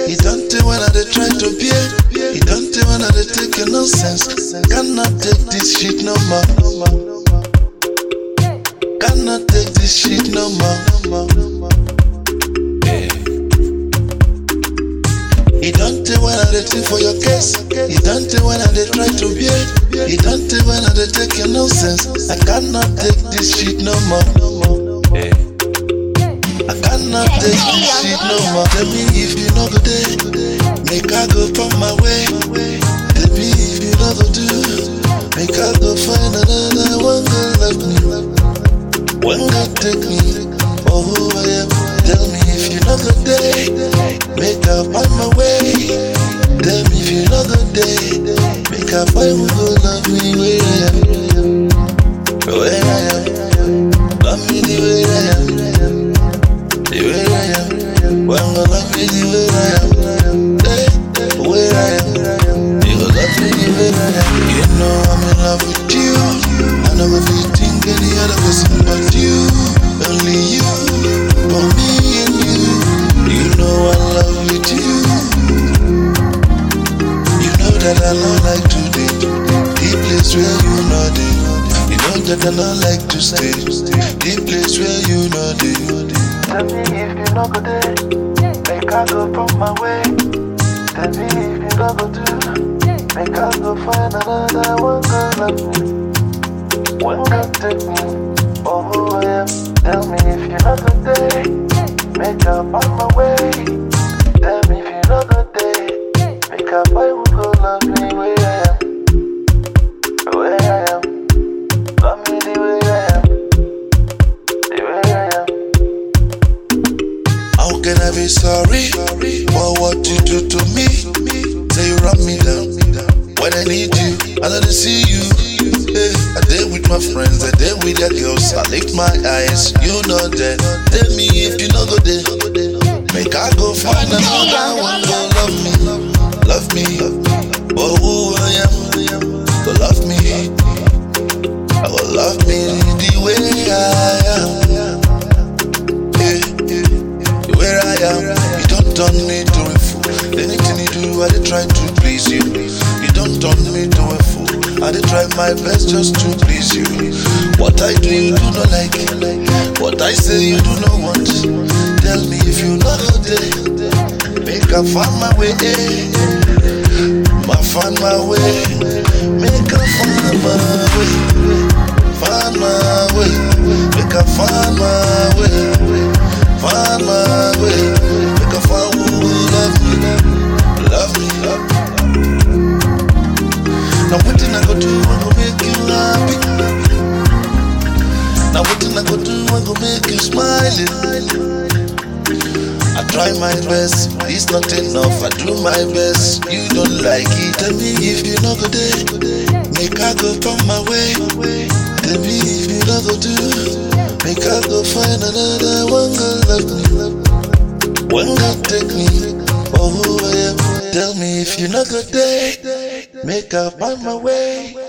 He don't tell when I dey try to bear. He don't tell when I dey take your nonsense. Cannot take this shit no more. Cannot take this shit no more. He don't tell when I dey think for your case. He don't tell when I dey try to bear. He don't tell when I dey take your nonsense. I cannot take this shit no more. I cannot take this shit no more. Tell me if you know go day, make I go from my way. Tell me if you know go do, make I go find another one go love me. One go take me for who I am. Tell me if you know go day, make I find my way. Tell me if you know go day, make I find who go love me where I am. Where I am, love me the way I am. The way I am, one go love me the way I am. Hey, the way I am, you go love me the way I am. You know I'm in love with you. I never feel think any other person but you. Only you, for me and you. You know I love with you. You know that I don't like to date. The place where you know dey. You know that I don't like to stay. The place where you know dey. Tell me if you no go there, make I go from my way. Tell me if you no go do, make I go find another one go love me. One go take me for who I am. Tell me if you no go there, make I find my way. Tell me if you no go there, make I find who go love me where I am. Where I am, love me the way I am, the way I am. How can I be sorry for what you do to me? Say you run me down when I need you, I don't see you. Yeah, I did with my friends, I did with their girls. I lift my eyes, you know that. Tell me if you know go there. Make I go find another one, go love me, love me. For who I am, go love me. I will love me the way I am. Yeah, yeah where I am. You don't turn me to a fool. Anything you do, I dey try to please you. You don't turn me to a fool. I dey try my best just to please you. What I do, you do not like. What I say, you do not want. Tell me if you not go there. Make I find my way. Ma find my way. Make I find my way. Find my way. Make I find my way. Find my way. Make I find who will love me. Love me. Now what I go do, I go make you happy. Now what I go do, I go make you smile. I try my best, it's not enough. I do my best, you don't like it. Tell me if you not go there, make I go from my way. Tell me if you not go do, make I go find another one go love me. One go take me for who I am. Tell me if you not go there, make I find my way.